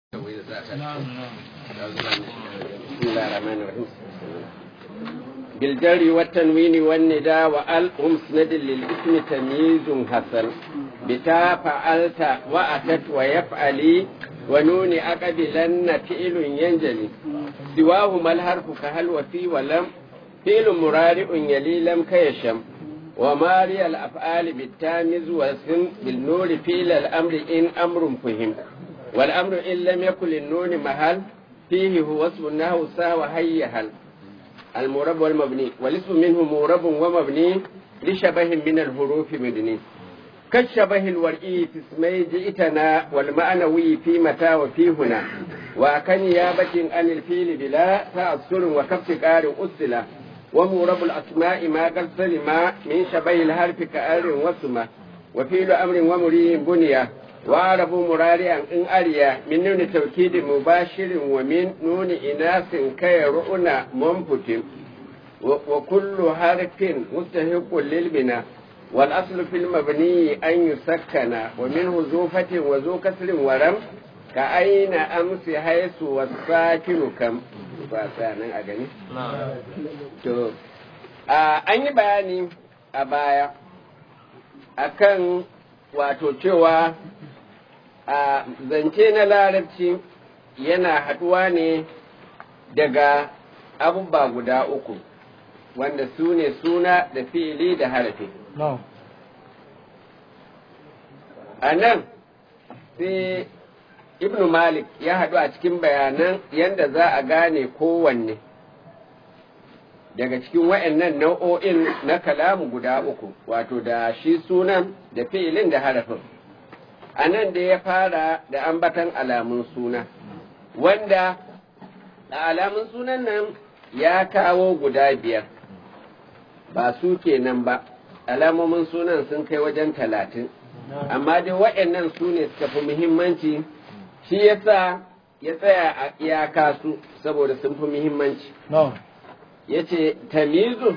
بسم الله الرحمن الرحيم بالجر والتنوين والنداء وال مسند للاسم تمييز حسن بتا فعلت واتت ويفعلي ونون اقبلن فعل ينجلي سواهما الحرف كهل وفي ولم فعل مرارع يلي لم كيشم وماري الافعال بالتامز واسم بالنور فعل الامر ان امر فهم والامر ان لم يكن للنون محل فيه هو اسم النحو ساوى هيهل المورب والمبني والاسم منه مورب ومبني لشبه من الحروف مدني كالشبه الورئي في اسمي جئتنا والمعنوي في متى وفي هنا وكنيابة عن الفيل بلا تأثر وكف قار أسلا ومورب الأسماء ما قد سلم من شبه الحرف كأر وسمة وفيل أمر ومري بنيه وعرب مرارعا إن أريا من نون توكيد مباشر ومن نون إناث كيرؤنا منفت وكل حرف مستحق للبناء والأصل في المبني أن يسكن ومنه زوفة وزو كسر ورم كأين أمس حيث والساكن كم فاسانا أغني to an yi bayani a baya akan wato cewa a zance na larabci yana haɗuwa ne daga abubuwa guda uku wanda su ne suna da fili da harafi. A nan sai Ibn Malik ya haɗu a cikin bayanan yadda za a gane kowanne daga cikin wa'annan nau'o'in na kalamu guda uku wato da shi sunan da fi'ilin da harafin. a nan da ya fara da ambatan alamun suna wanda a alamun sunan nan ya kawo guda biyar ba su kenan ba alamomin sunan sun kai wajen talatin amma dai waɗannan su ne suka fi muhimmanci shi yasa ya tsaya a iyaka su saboda sun fi muhimmanci ya ce tamizu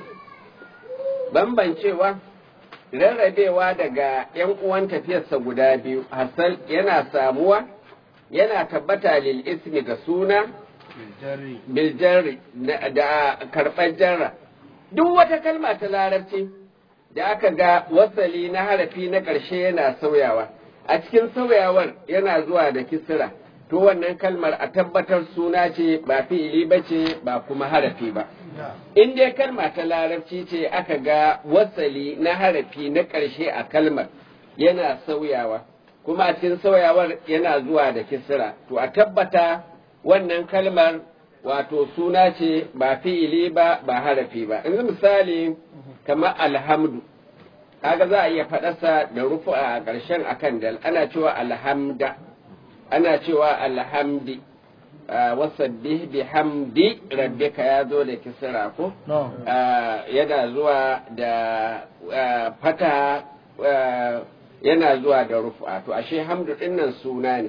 bambancewa rarrabewa daga ‘yan uwan tafiyarsa guda biyu, Hassan yana samuwa, yana tabbata lil ismi ga suna, biljari da karɓar jarra. Duk wata kalma ta larabci da aka ga wasali na harafi na ƙarshe yana sauyawa, a cikin sauyawar yana zuwa da kisira, to wannan kalmar a tabbatar suna ce ba fi'ili ba ce ba kuma harafi ba. in dai kalma ta larabci ce aka ga wasali na harafi na ƙarshe a kalmar yana sauyawa kuma a cikin sauyawar yana zuwa da kisira to a tabbata wannan kalmar wato suna ce ba fi'ili ba ba harafi ba yanzu misali kamar alhamdu kaga za a iya faɗarsa da rufu a ƙarshen akan dal ana cewa alhamda ana cewa alhamdi wasabbih bihamdi rabbika ya zo da kisra ko yana zuwa da fata yana zuwa da rufa to ashe hamdu dinnan suna ne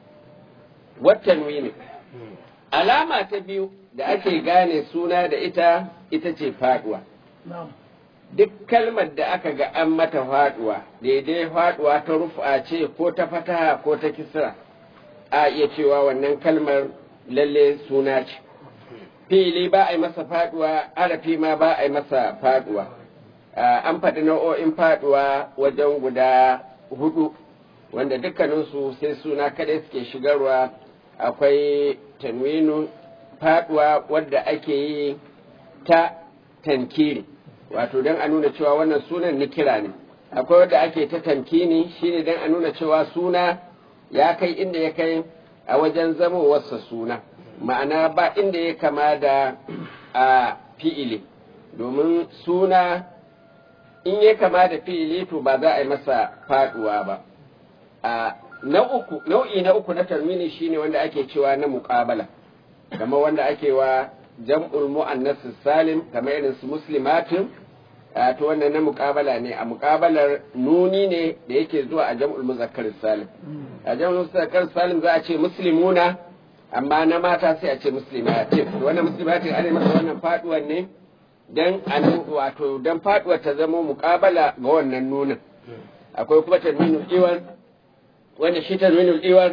watanwini alama ta biyu da ake gane suna da ita ita ce faduwa duk kalmar da aka ga an mata faduwa daidai faduwa ta rufa ce ko ta fataha ko ta kisra a iya cewa wannan kalmar lalle suna ce fili ba a yi masa faduwa arafi ma ba a yi masa faduwa an faɗi nau'o'in faduwa wajen guda hudu wanda dukkaninsu sai suna kadai suke shigarwa akwai tanwinu faduwa wadda ake yi ta tankiri wato don a nuna cewa wannan sunan nikira ne akwai wadda ake ta tankini shine don a nuna cewa suna ya kai inda ya kai a wajen zamowarsa suna ma'ana ba inda ya kama da a fi'ili domin suna in ya kama da fi'ili to ba za a yi masa faduwa ba a na uku nau'i na uku na tarmini shine wanda ake cewa na muqabala kamar wanda ake wa jam'ul mu'annas salim kamar irin su muslimatin to wannan na muƙabala ne a muƙabalar nuni ne da yake zuwa a jam'ul muzakkar salim a jam'ul muzakkar salim za a ce muslimuna amma na mata sai a ce muslimatin wannan muslimatin ana masa wannan faduwar ne dan an wato dan faduwar ta zama muƙabala ga wannan nunin akwai kuma tanwinul iwan wanda shi tanwinul iwan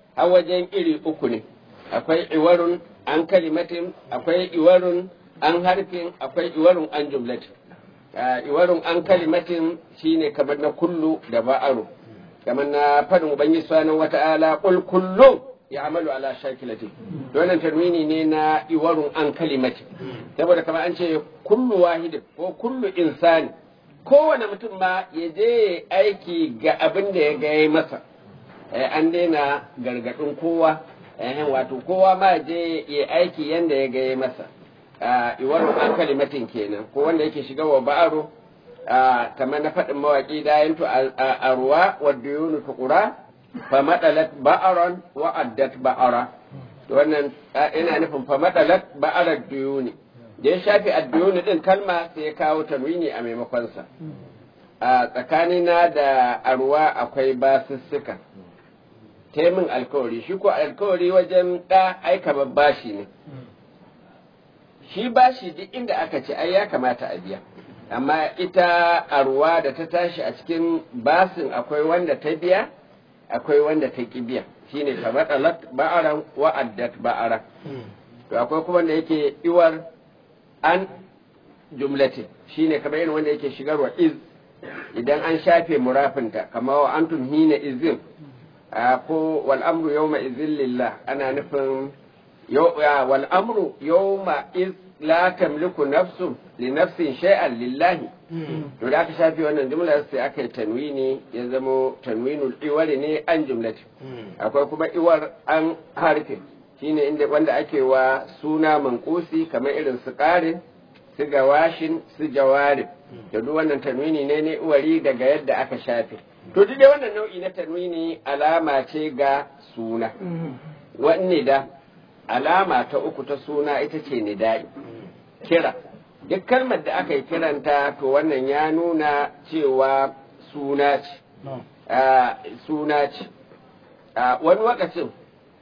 a wajen iri uku ne akwai iwarun an kalimatin akwai iwarun an harfin akwai iwarun an jumlatin iwarun an kalimatin shine kamar na kullu da ba'aru kamar na fadin ubangiji subhanahu wata'ala qul kullu ya'malu ala shakilati wannan tanwini ne na iwarun an kalimatin saboda kamar an ce kullu wahid ko kullu insani kowane mutum ma ya je aiki ga abin da ya ga masa an daina gargadin kowa wato kowa ma je ya aiki yanda ya ga masa iwarun an kalimatin kenan ko wanda yake shiga wa ba'aru kamar na faɗin mawaƙi da yanto a ruwa wadda yunu tukura fa madalat ba'aran wa addat ba'ara wannan ina nufin fa madalat ba'arar duyuni da ya shafi adduyuni din kalma sai ya kawo tanwini a maimakon sa a tsakanina da arwa akwai basussuka taimin alkawari shi ko alkawari wajen ɗa aika bashi ne shi bashi duk inda aka ce ai ya kamata a biya amma ita arwa da ta tashi a cikin basin akwai wanda ta biya akwai wanda ta ki biya shine ta matsalat ba'aran wa'addat ba'ara to akwai kuma wanda yake iwar an jumlatin shine kamar irin wanda yake shigarwa iz idan an shafe murafinta kamar wa antum hina izin ko wal amru yawma izin lillah ana nufin wal amru yawma iz la tamliku nafsu li nafsin shay'an lillahi to da aka shafi wannan jumla sai aka yi tanwini ya zamo tanwinul iwari ne an jumlati akwai kuma iwar an harfe shine inda wanda ake wa suna mankusi kamar irin su ƙarin su gawashin su jawarib da duk wannan tanwini ne ne iwari daga yadda aka shafe to duk dai wannan nau'i na tanwini alama ce ga suna wanne da alama ta uku ta suna ita ce nida'i kira duk kalmar da aka yi kiranta to wannan ya nuna cewa suna ce suna ce wani lokacin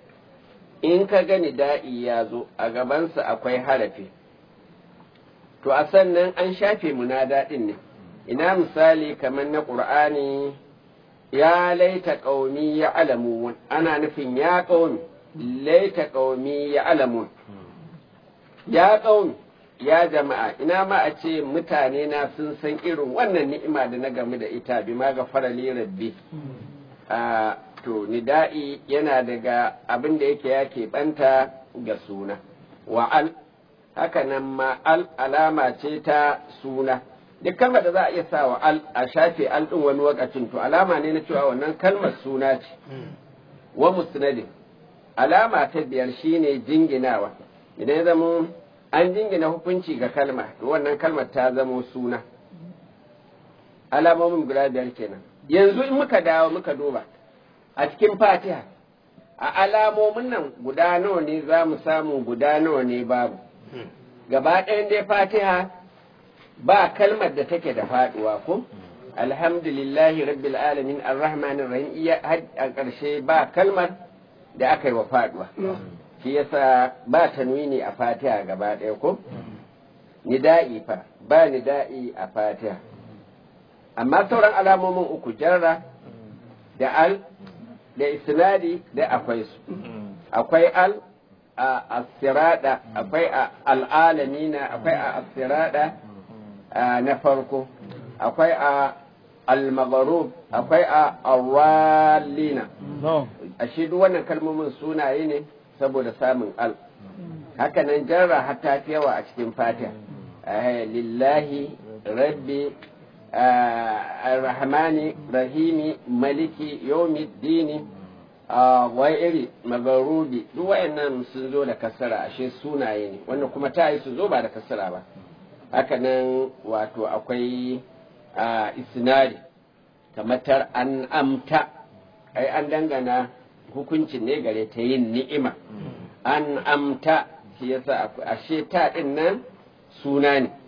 in ka ga nida'i ya zo a gabansa akwai harafi to a sannan an shafe munada ɗin ne ina misali kamar na ƙur'ani ya laita ƙaumi ya alamu ana nufin ya ƙaumi laita ƙaumi ya alamun ya ƙaumi ya jama'a ina ma a ce mutane na sun san irin wannan ni'ima da na game da ita bi ma ga farali rabbi to nida'i yana daga abin da yake ya keɓanta ga suna wa al haka nan ma al alama ce ta suna duk kalmar da za a iya sa wa al a shafe al ɗin wani wakacin to alama ne na cewa wannan kalmar suna ce wa musnadin alama ta biyar shine jinginawa idan ya zama an jingina hukunci ga kalma to wannan kalmar ta zamo suna alamomin guda biyar kenan yanzu in muka dawo muka duba a cikin fatiha a alamomin nan guda nawa ne za mu samu guda nawa ne babu gaba ɗayan dai fatiha ba kalmar da take da faɗuwa ko alhamdulillahi rabbil alamin arrahmanir rahim iya a ƙarshe ba kalmar da aka yi wa faɗuwa shi yasa ba tanwini a fatiha gaba ɗaya ko nida'i fa ba nida'i a fatiha amma sauran alamomin uku jarra da al da isnadi da akwai su akwai al a asirada akwai a al'alamina akwai a asirada na farko akwai a al-magharub akwai a awalina a shi duk wannan kalmomin sunaye ne saboda samun al haka nan jarra hatta fi yawa a cikin fatiha lillahi rabbi rahmani rahimi maliki yawmiddini wai iri magarubi duk wayannan sun zo da kasara ashe sunaye ne wannan kuma ta yi su zo ba da kasara ba haka nan wato akwai isnadi kamar an amta ai an dangana hukuncin ne gare ta yin ni'ima an amta shi yasa ashe ta din nan suna ne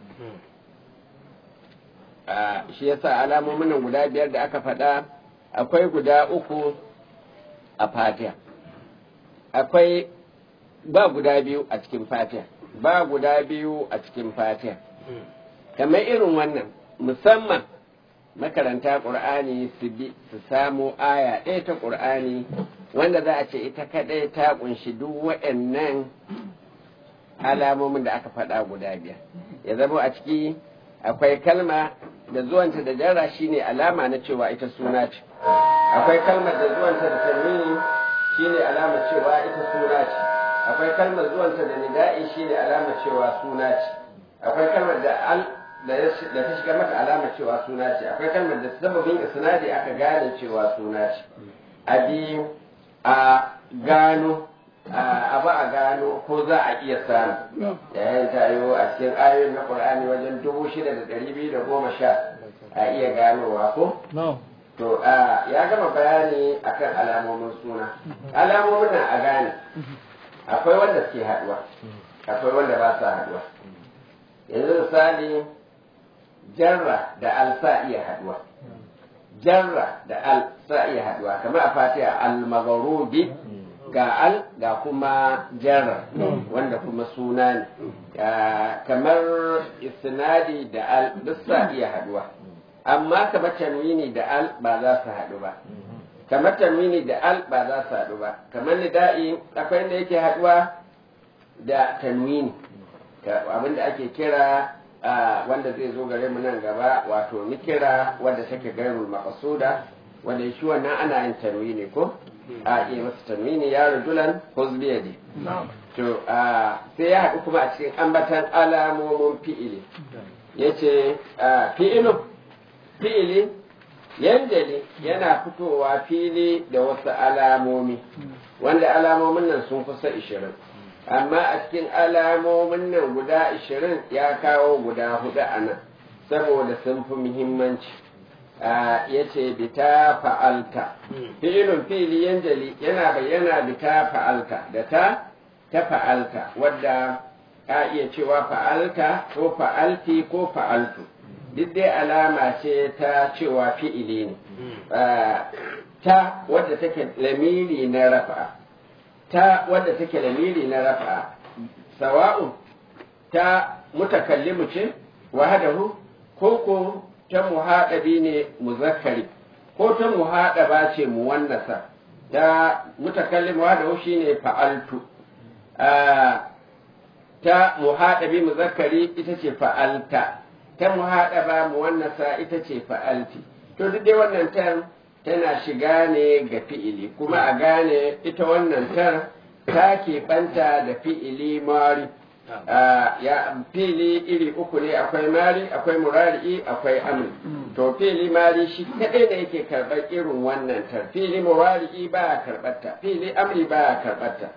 shi yasa alamomin nan guda biyar da aka faɗa akwai guda uku a fatiha akwai ba guda biyu a cikin fatiha ba guda biyu a cikin fatiha kamar irin wannan musamman makaranta ƙur'ani su bi su samu aya ɗaya ta ƙur'ani wanda za a ce ita kadai ta kunshi duk waɗannan alamomin da aka faɗa guda biyar ya zama a ciki akwai kalma da zuwanta da jarra shine alama na cewa ita suna ce akwai kalmar da zuwanta da tanwini shine alama cewa ita suna ce akwai kalmar zuwanta da nida'i shine alama cewa suna ce akwai kalmar da al da ta shiga mata alama cewa suna ce akwai kalmar da sababin isnadi aka gane cewa suna ce a biyu a gano a ba a gano ko za a iya samu yayin tayo a cikin ayoyin na qur'ani wajen dubu shida da ɗari biyu da goma sha a iya ganowa ko to ya gama bayani akan alamomin suna alamomin na a gane akwai wanda suke haduwa akwai wanda ba sa haduwa yanzu misali jarra da al sa iya haduwa jarra da al sa iya haduwa kamar a fatiha al-maghrubi ga al ga kuma jarra wanda kuma suna ne kamar isnadi da al duk sa iya haduwa amma kamar tanwini da al ba za su haɗu ba kamar tanwini da al ba za su haɗu ba kamar nida'i akwai inda yake haɗuwa da tanwini abinda ake kira wanda zai zo gare mu nan gaba wato nikira wanda take gairul maqsuda wanda shi wannan ana yin tanwini ko a iya masa tanwini ya rajulan huzbiyadi to sai ya haɗu kuma a cikin ambatan alamomin fi'ili yace fi'ilu fi'ili yanjali yana fitowa fili da wasu alamomi wanda alamomin nan sun kusa ishirin amma a cikin alamomin nan guda ishirin ya kawo guda hudu a nan saboda sun fi muhimmanci ya ce bita fa'alta fi'ilun fili yanjali yana bayyana bita fa'alta da ta ta fa'alta wadda a iya cewa fa'alta ko fa'alti ko fa'altu duk dai alama ce ta cewa fi'ili ne ta wadda take lamiri na rafa ta wadda take lamiri na rafa sawa'un ta mutakallimu ce wahadahu ko ko ta muhaɗabi ne muzakkari ko ta muhaɗaba ce muwannasa ta mutakallimu wahadahu shine fa'altu ta muhaɗabi muzakkari ita ce fa'alta ta muhaɗaba muwannasa ita ce fa'alti to duk dai wannan tar tana shiga ne ga fi'ili kuma a gane ita wannan tar ta keɓanta da fi'ili mari ya fi'ili iri uku ne akwai mari akwai murari akwai amri to fi'ili mari shi kaɗai ne yake karɓar irin wannan tar fi'ili murari ba a karɓar ta fi'ili amri ba a karɓar ta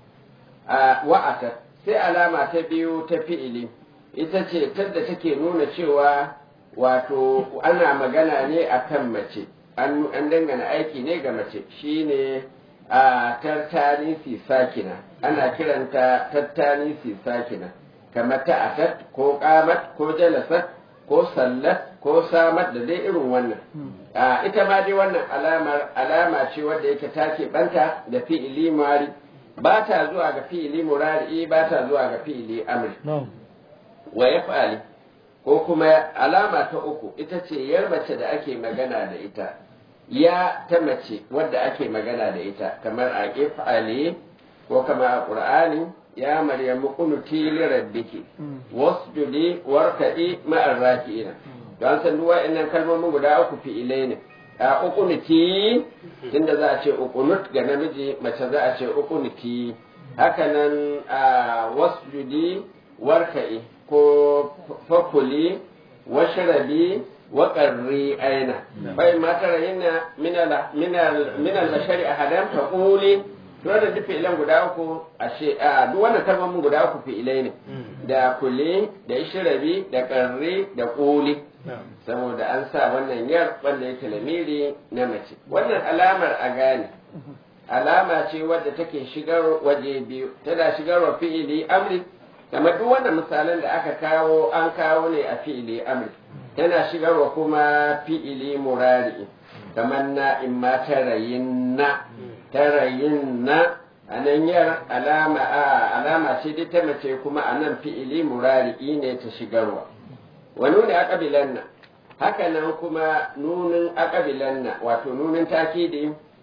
wa'ata sai alama ta biyu ta fi'ili ita ce tadda take nuna cewa wato ana magana ne a kan mace an dangana aiki ne ga mace shine a tartanisi sakina ana kiranta tartanisi sakina kamar ta'atat ko qamat ko jalasat ko sallat ko samat da dai irin wannan ita ma dai wannan alamar alama ce wadda yake take banta da fi'ili mari ba ta zuwa ga fi'ili murari ba ta zuwa ga fi'ili amri wa ya fa'ali ko kuma alama ta uku ita ce yar mace da ake magana da ita ya ta mace wadda ake magana da ita kamar a if'ali ko kama a qur'ani ya maryamu qunuti li rabbiki wasjudi warkadi ma'ar raki'ina don san duk wa'annan kalmomin guda uku fi'ilai ne a uqunuti inda za a ce uqunut ga namiji mace za a ce uqunuti haka nan a wasjudi warka'i ko fakuli washrabi wa qarri aina bai ma tara yana min al bashari ahadan fa quli to da duk fi'ilan guda uku ashe a duk wannan kalmomin guda uku fi'ilai ne da kuli da ishrabi da qarri da quli saboda an sa wannan yar wanda yake lamiri na mace wannan alamar a gane alama ce wadda take shigar waje biyu tana shigarwa fi'ili amri kamar duk wannan misalan da aka kawo an kawo ne a fi'ili amri tana shigarwa kuma fi'ili murari kamar na in ma tarayin na tarayin na a nan yar alama a alama ce dai ta mace kuma a nan fi'ili murari ne ta shigarwa wa nuni aqabilan na haka nan kuma nunin aqabilan na wato nunin takidi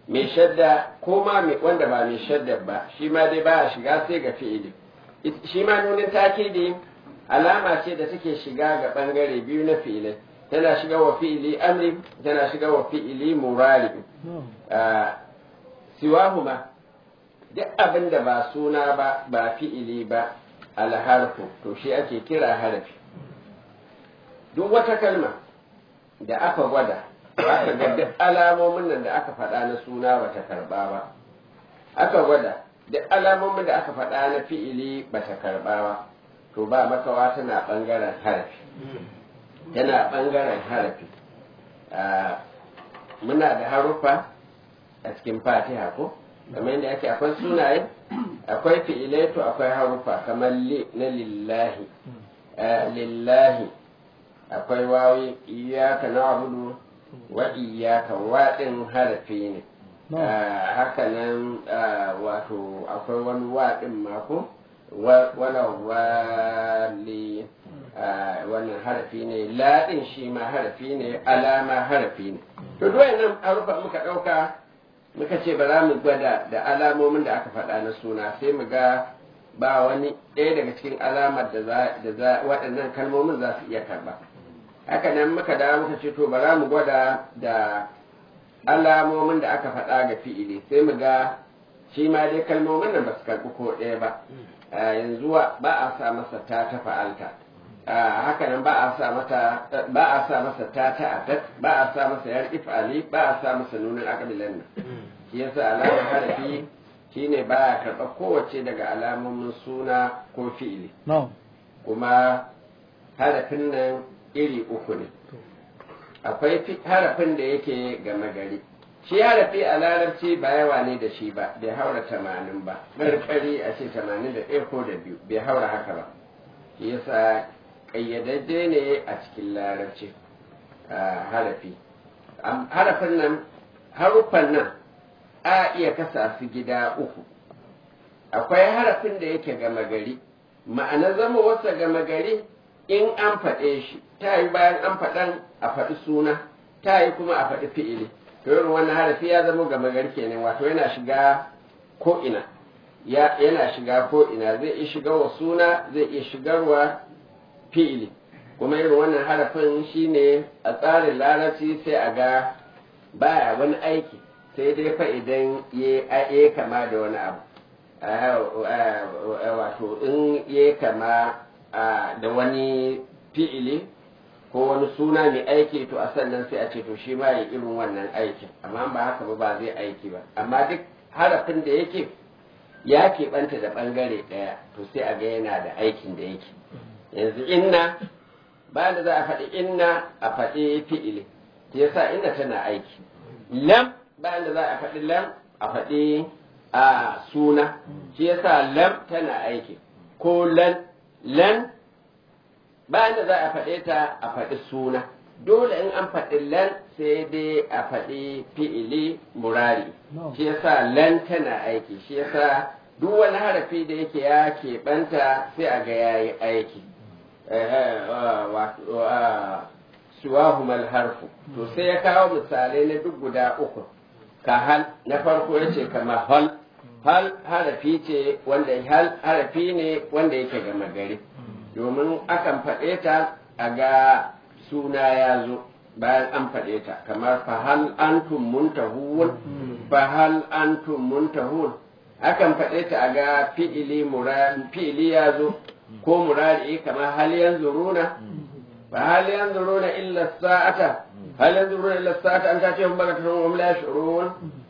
mai shadda ko ma wanda ba mai shadda ba shi ma dai baya shiga sai ga fi'ili shi ma nunin takidi alama ce da take shiga ga bangare biyu na fi'ilai tana shiga wa fi'ili amri tana shiga wa fi'ili murari siwahuma duk abin da ba suna ba ba fi'ili ba alharfu to shi ake kira harafi duk wata kalma da aka gwada aka ga duk alamomin nan da aka faɗa na suna bata karɓa ba aka gwada duk alamomin da aka faɗa na fi'ili bata karɓa ba to ba makawa tana ɓangaren harafi tana ɓangaren harafi muna da haruffa a cikin fatiha ko kamar yadda ake akwai sunaye akwai fi'ilai to akwai haruffa kamar li na lillahi lillahi akwai wawi iyaka na abudu wa iyaka waɗin harafi ne haka nan wato akwai wani waɗin mako wala wali wannan harafi ne laɗin shi ma harafi ne alama harafi ne to duwayen nan harufa muka ɗauka muka ce ba za mu gwada da alamomin da aka faɗa na suna sai mu ga ba wani ɗaya daga cikin alamar da za waɗannan kalmomin za su iya karɓa haka nan muka dawo muka ce to ba za mu gwada da alamomin da aka faɗa ga fi'ili sai mu ga shi ma dai kalmomin nan ba su karɓi ko ɗaya ba yanzu ba a sa masa ta ta fa'alta haka nan ba a sa mata ba a sa masa ta ta atat ba a sa masa yar ifali ba a sa masa nunin akabilan nan shi yasa alamar harafi shine ba ya karɓa kowace daga alamomin suna ko fi'ili kuma harafin nan iri uku ne akwai harafin da yake gama gari shi harafi a larabci ba yawa ne da shi ba bai haura tamanin ba ƙarƙari a ce tamanin da ɗaya ko da biyu bai haura haka ba shi yasa ƙayyadajje ne a cikin larabci harafi harafin nan haruffan nan a iya kasa su gida uku akwai harafin da yake gama gari ma'ana zama wasa gama gari in an faɗe shi ta yi bayan an faɗan a faɗi suna ta yi kuma a faɗi fi'ili to irin wannan harafi ya zama gama gari kenan wato yana shiga ko ina yana shiga ko ina zai iya shiga wa suna zai iya shigarwa fi'ili kuma irin wannan harafin shine a tsarin larabci sai a ga baya wani aiki sai dai fa idan ya kama da wani abu wato in ya kama da wani fi'ili ko wani suna mai aiki to a sannan sai a ce to shi ma ya irin wannan aikin amma ba haka ba ba zai aiki ba amma duk harafin da yake ya keɓanta da ɓangare ɗaya to sai a ga yana da aikin da yake yanzu inna ba da za a faɗi inna a faɗi fi'ili shi yasa inna tana aiki lam ba da za a faɗi lam a faɗi a suna shi yasa lam tana aiki ko lan lan ba da za a faɗe ta a faɗi suna dole in an faɗi lan sai dai a faɗi fi'ili murari shi yasa lan tana aiki shi yasa duk wani harafi da yake ya keɓanta sai a ga yayi aiki suwahumal harfu to sai ya kawo misalai na duk guda uku ka hal na farko ya ce kama hal hal harafi ce wanda hal harafi ne wanda yake gama gari domin akan faɗe ta a ga suna ya zo bayan an faɗe ta kamar fahal antum muntahun fahal antum muntahun akan faɗe ta a ga fi'ili fi'ili ya zo ko murari kamar hal yanzuruna fa hal yanzuruna illa sa'ata hal yanzuruna illa sa'ata an ta ce hum bagatun hum la yash'urun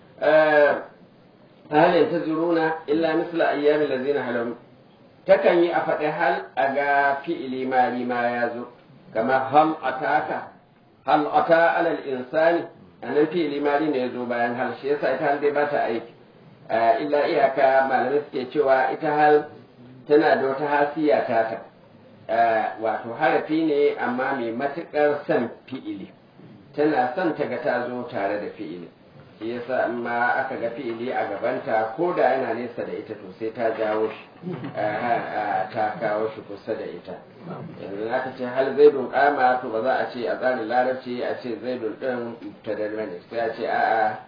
hal yantazuruna illa misla ayyami allazina halam takan yi a faɗi hal a ga fi'ili mari ma ya zo kamar hal ataka hal ata alal insani anan fi'ili mari ne ya zo bayan hal shi yasa ita hal dai ba ta aiki illa iyaka malamai suke cewa ita hal tana da wata hasiya tata wato harafi ne amma mai matuƙar son fi'ili tana son ta ga ta zo tare da fi'ili shi yasa in ma aka ga fi'ili a gabanta ko da yana nesa da ita to sai ta jawo shi ta kawo shi kusa da ita yanzu aka ce hal zaidun kama to ba za a ce a tsarin larabci a ce zaidun din ta ne sai a ce a'a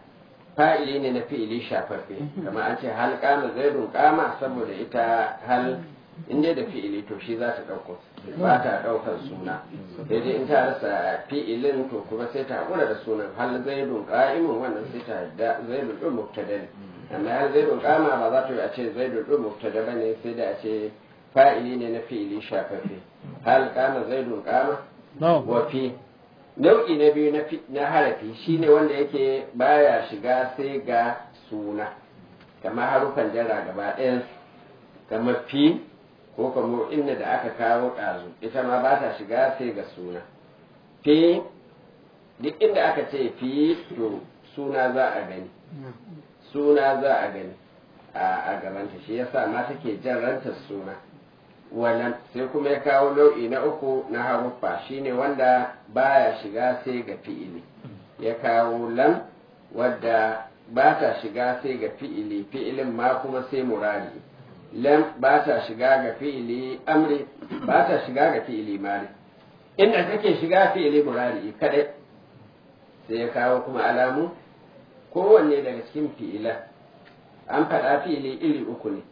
fa'ili ne na fi'ili shafaffe kamar an ce hal kama zaidun kama saboda ita hal in dai da fi'ili to shi za ta ɗauko ba ta ɗaukar suna sai dai in ta rasa fi'ilin to kuma sai ta haƙura da sunan hal zaidun qa'imun wannan sai ta da zaidun ɗin mubtada ne amma hal zaidun kama ba za ta yi a ce zaidun ɗin mubtada ba ne sai da a ce fa'ili ne na fi'ili shafaffe hal kama zaidun kama wa fi nau'i na biyu na harafi shine wanda yake baya shiga sai ga suna kamar harufan jara gaba ɗayan kamar fi ko kamar inda da aka kawo ɗazu ita ma ba ta shiga sai ga suna fi duk inda aka ce fi to suna za a gani suna za a gani a gabanta shi yasa ma take jan rantar suna wannan sai kuma ya kawo nau'i na uku na haruffa shine wanda baya shiga sai ga fi'ili ya kawo lam wadda ba ta shiga sai ga fi'ili fi'ilin ma kuma sai murari lam ba ta shiga ga fi'ili amri ba ta shiga ga fi'ili mari inda take shiga fi'ili murari kadai sai ya kawo kuma alamu kowanne daga cikin fi'ilan an faɗa fi'ili iri uku ne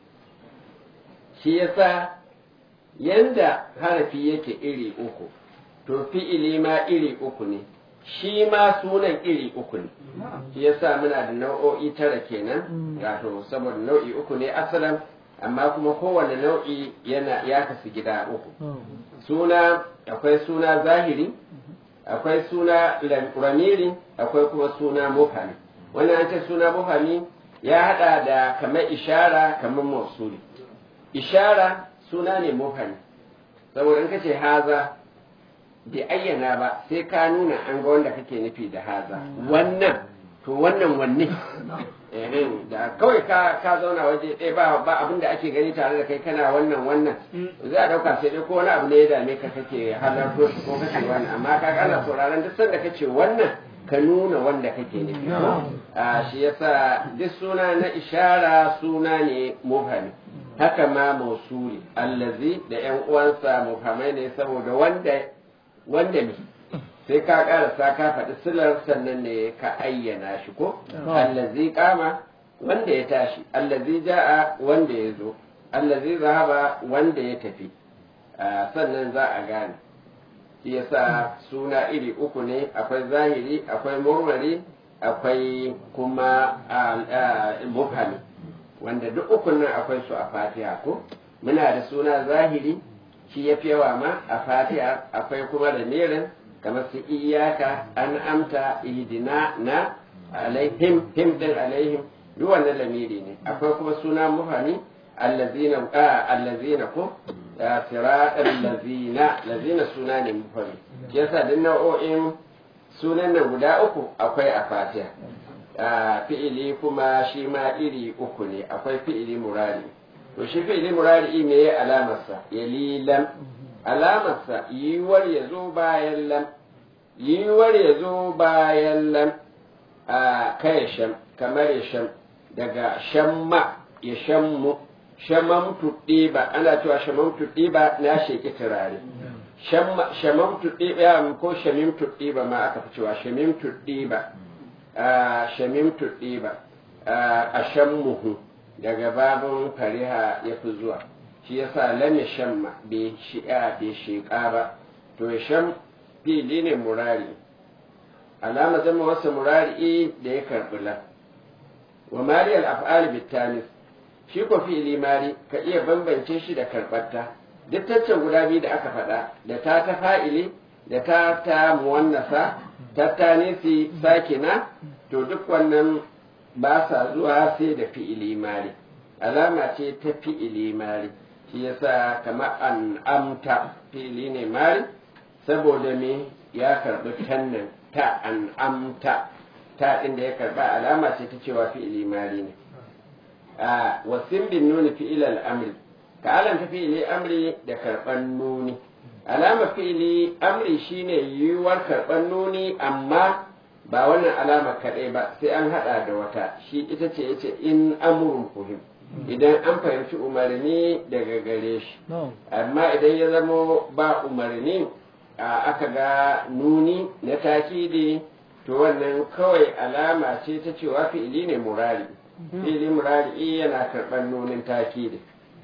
shi yasa yanda harafi yake iri uku to fi'ili ma iri uku ne shi ma sunan iri uku ne shi yasa muna da nau'o'i tara kenan wato saboda nau'i uku ne asalan amma kuma kowane nau'i yana ya kasu gida uku suna akwai suna zahiri akwai suna ramiri akwai kuma suna mufami wannan an ce suna mufami ya hada da kamar ishara kamar mausuli ishara suna ne mufami saboda in ka ce haza bai ayyana ba sai ka nuna an ga wanda kake nufi da haza wannan to wannan wanne da kawai ka ka zauna waje ɗaya ba ba abin da ake gani tare da kai kana wannan wannan za a ɗauka sai dai ko wani abu ne ya dame ka kake halarto shi ko kake wannan amma ka kana sauraron duk sanda kace wannan ka nuna wanda kake nufi a shi yasa duk suna na ishara suna ne mufami haka ma mausuli allazi da yan uwansa mufamai ne saboda wanda wanda ne sai ka karasa ka faɗi silar sannan ne ka ayyana shi ko allazi kama wanda ya tashi allazi ja'a wanda ya zo allazi zahaba wanda ya tafi sannan za a gane shi yasa suna iri uku ne akwai zahiri akwai murmari akwai kuma mufhami wanda duk ukun nan akwai su a fatiha ko muna da suna zahiri shi ya fi yawa ma a fatiha akwai kuma da mirin kamar su iyaka an amta ihdina na alaihim him din alaihim duk wannan lamiri ne akwai kuma suna mufhami allazina allazina ko siratal lazina lazina suna ne mufhami yasa duk nau'o'in sunan nan guda uku akwai a fatiha fi'ili kuma shi ma iri uku ne akwai fi'ili murari to shi fi'ili murari me ya alamarsa ya lilan alamarsa yiwuwar ya zo bayan lam yiwuwar ya zo bayan lam a kai sham kamar ya sham daga shamma ya shammu shamamtu ɗiba ana cewa shamamtu ɗiba na sheki turare shamamtu ɗiba ko shamimtu ɗiba ma aka fi cewa shamimtu ɗiba shamimtu ɗiba a shammuhu daga babin fariha ya fi zuwa shi yasa lam ya shamma bai shi'a bai shiƙa ba to ya sham fili ne murari alama zama wasa murari da ya karɓi la wa mariyal af'al bitanis shi ko fi'ili mari ka iya bambance shi da karɓarta duk taccen guda biyu da aka faɗa da ta ta fa'ili da ta ta muwannasa ta ta nisi sakina to duk wannan ba sa zuwa sai da fi'ili mari alama ce ta fi'ili mari shi yasa kamar an amta fi'ili ne mari saboda me ya karɓi tannan ta an amta ta inda ya karɓa alama ce ta cewa fi'ili mari ne a wasin bin nuni fi'il al'amri ka alanta fi'ili amri da karɓan nuni alama fi'ili amri shine yiwuwar karɓan nuni amma ba wannan alama kaɗai ba sai an haɗa da wata shi ita ce yace in amrun fuhim idan an fahimci umarni daga gare shi amma idan ya zamo ba umarni aka ga nuni na takidi to wannan kawai alama ce ta cewa fi'ili ne murari fi'ili murari yana karɓar nunin takidi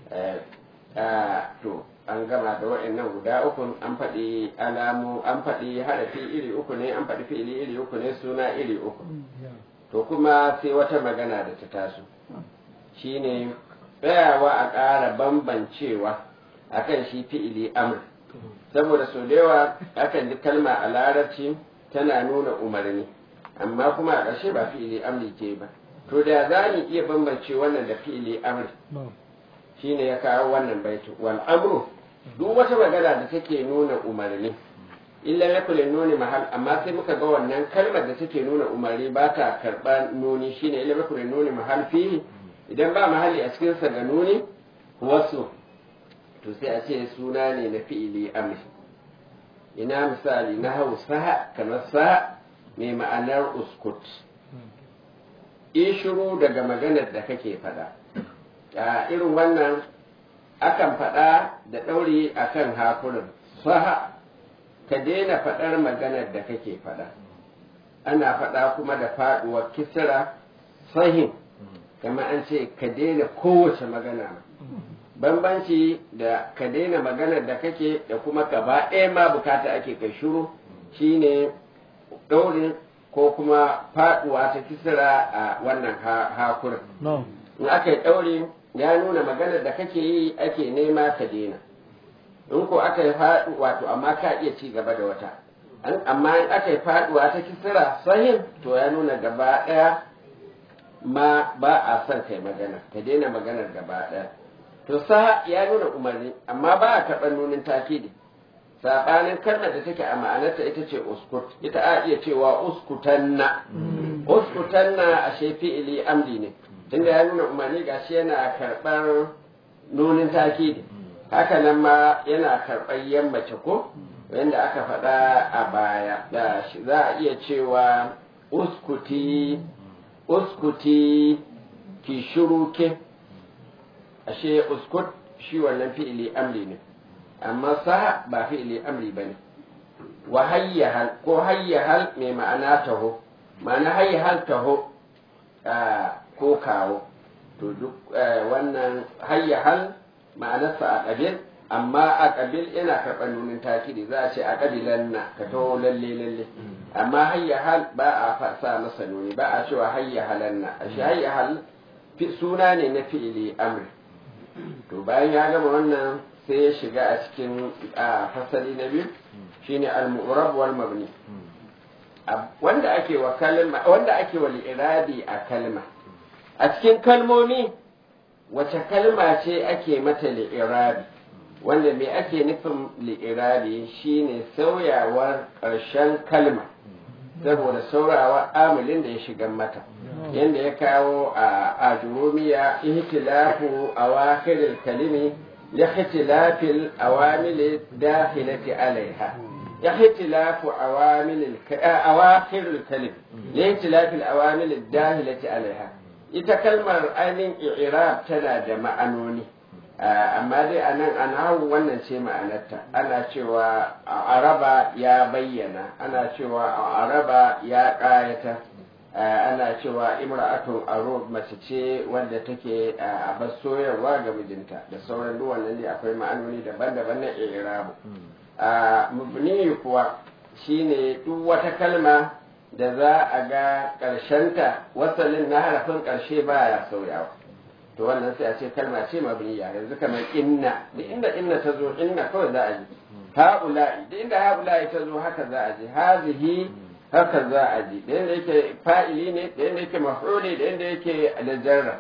to an gama da wa'annan guda uku an faɗi alamu an faɗi harafi iri uku ne an faɗi fi'ili iri uku ne suna iri uku to kuma sai wata magana da ta taso shine tsayawa a ƙara bambancewa akan shi fi'ili amr saboda sau da yawa akan ji kalma a larabci tana nuna umarni amma kuma a ƙarshe ba fi'ili amri ke ba to da za mu iya bambance wannan da fi'ili amri shine ya kawo wannan baitu wal amru duk wata magana da take nuna umarni illa ya kula nuni mahal amma sai muka ga wannan kalmar da take nuna umarni ba ta karɓa nuni shine illa ya kula nuni mahal fihi idan ba mahalli a cikin sa ga nuni wasu to sai a ce suna ne na fi'ili amri ina misali na hausa kamar sa mai ma'anar uskut shiru daga maganar da kake faɗa a irin wannan akan faɗa da ɗauri akan hakurin saha ka daina faɗar maganar da kake faɗa ana faɗa kuma da faɗuwar kisira sahin kama an ce ka daina kowace magana bambanci da ka daina maganar da kake da kuma gaba ɗaya ma bukata ake kai shuru shine ɗaurin ko kuma faɗuwa ta kisira a wannan hakurin in aka yi ɗauri ya nuna maganar da kake yi ake nema ka daina in ko aka yi faɗu wato amma ka iya ci gaba da wata amma in aka yi faɗuwa ta kisira sahin to ya nuna gaba ɗaya ma ba a son kai magana ka daina maganar gaba ɗaya to sa ya nuna umarni amma ba a taɓa nunin takidi saɓanin kalmar da take a ma'anarta ita ce uskut ita a iya cewa uskutanna uskutanna a fi'ili amdi ne tunda ya nuna umarni gashi yana karɓar nunin takidi haka nan ma yana karɓar yammace ko wanda aka faɗa a baya da za a iya cewa uskuti uskuti ki shiru ke ashe uskut shi wannan fi'ili amri ne amma sa ba fi'ili amri ba ne wa hayyahal ko hayyahal mai ma'ana taho ma'ana hayyahal taho ko kawo to duk wannan hayyahal ma'anarsa a ƙabil amma a ƙabil yana karɓar nunin takiri za a ce a ƙabilan na ka taho lalle lalle amma hayyahal ba a sa masa nuni ba a cewa hayyahalan na ashe hayyahal suna ne na fi'ili amri to bayan ya gama wannan sai ya shiga a cikin fasali na biyu shine al-mu'rab wal mabni wanda ake wa kalma wanda ake wa li'irabi a kalma a cikin kalmomi wace kalma ce ake mata li'irabi wanda me ake nufin li'irabi shine sauyawar ƙarshen kalma saboda saurawa amilin da ya shiga mata yadda ya kawo a ajurumiya ihtilafu awakhiril kalimi لاختلاف الأوامل الداخلة عليها اختلاف أوامل الك... أواخر الكلم لاختلاف الأوامل الداخلة عليها ita kalmar ainihin i'rab tana da ma'anoni amma dai a nan an hau wannan ce ma'anarta ana cewa araba ya bayyana ana cewa araba ya ƙayata ana cewa imra'atun arub mace ce wanda take a bas soyarwa ga mijinta da sauran duk wannan ne akwai ma'anoni daban-daban na i'rabu a mubni kuwa shine duk wata kalma da za a ga ƙarshenta wasalin na harafin ƙarshe baya sauyawa to wannan sai a ce kalma ce mabniya yanzu kamar inna duk inda inna ta zo inna kawai za a ji ha'ula'i duk inda ha'ula'i ta zo haka za a ji hazihi haka za a ji da yadda yake fa'ili ne da yadda yake maf'uli da yadda yake da jarra